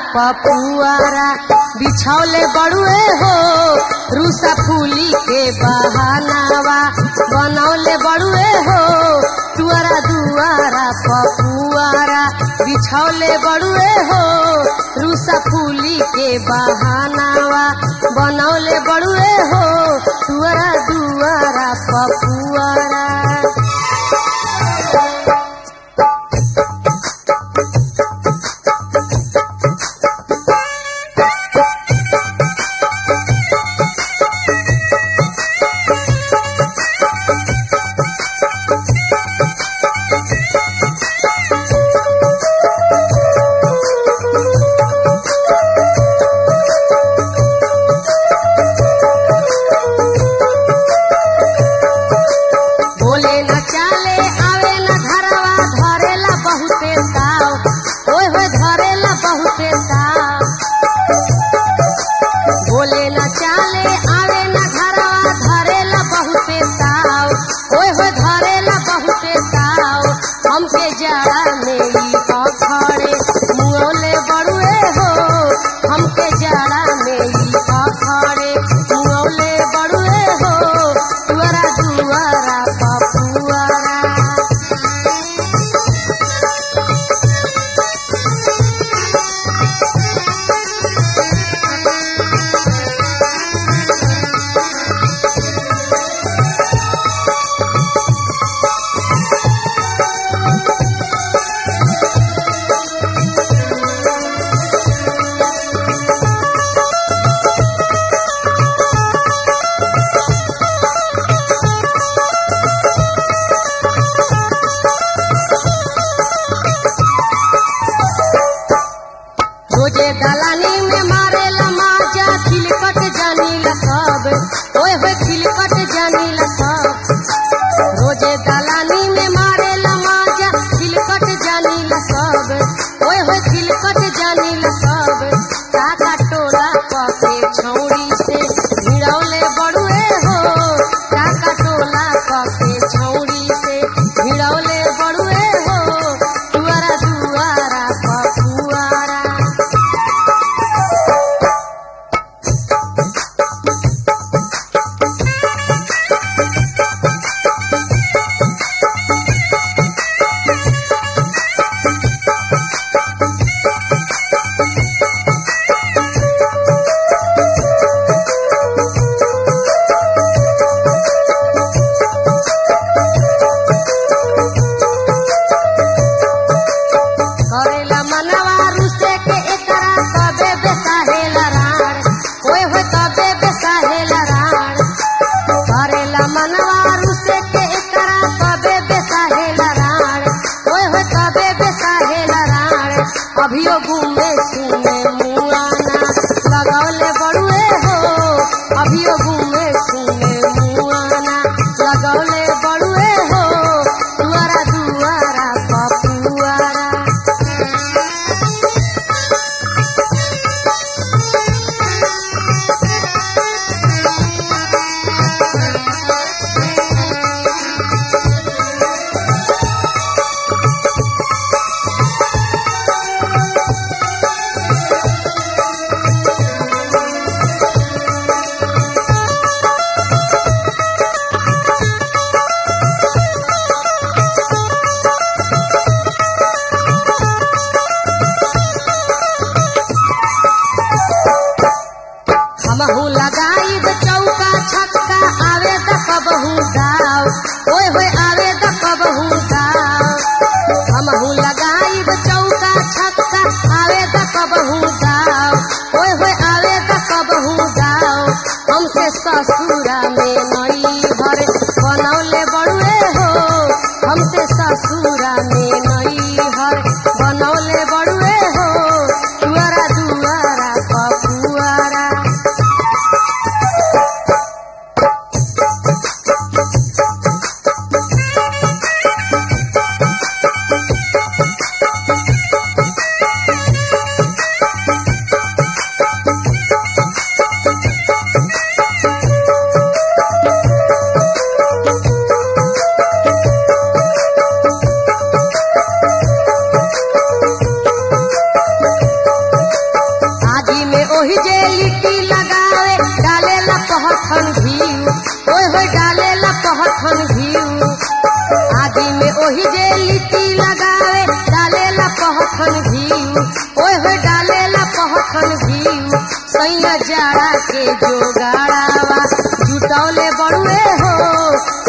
पपुआरा बिछौले बड़ुए हो रूसा फूली के बहानावा बनौले बड़ुए हो तुअरा दुआरा पपुआरा बिछौले बड़ुए हो रूसा फूली के बहानावा बनौले बड़ुए हो तुअरा दुआरा पपुआरा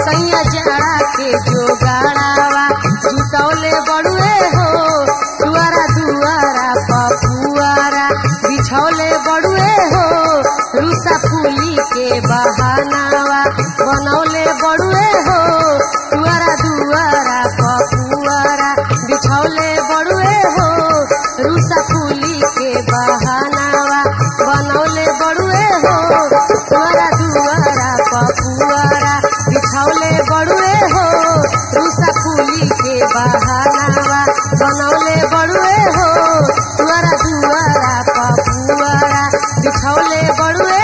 सैया जड़ा के जोगाड़ावा जुटौले बड़ुए हो दुआरा दुआरा पपुआरा बिछौले बड़ुए हो रूसा फूली के बहानावा बनौले बड़ुए हो दुआरा दुआरा पपुआरा बिछौले बड़ुए हो रूसा फूली के बहानावा बनौले बड़ुए हो दुआरा दुआरा पपुआरा बिछौले बड़ुए हो रूसा फूली के बहानावा बनौले बड़ुए हो दुआरा दुआरा पपुआरा बिछौले बड़ुए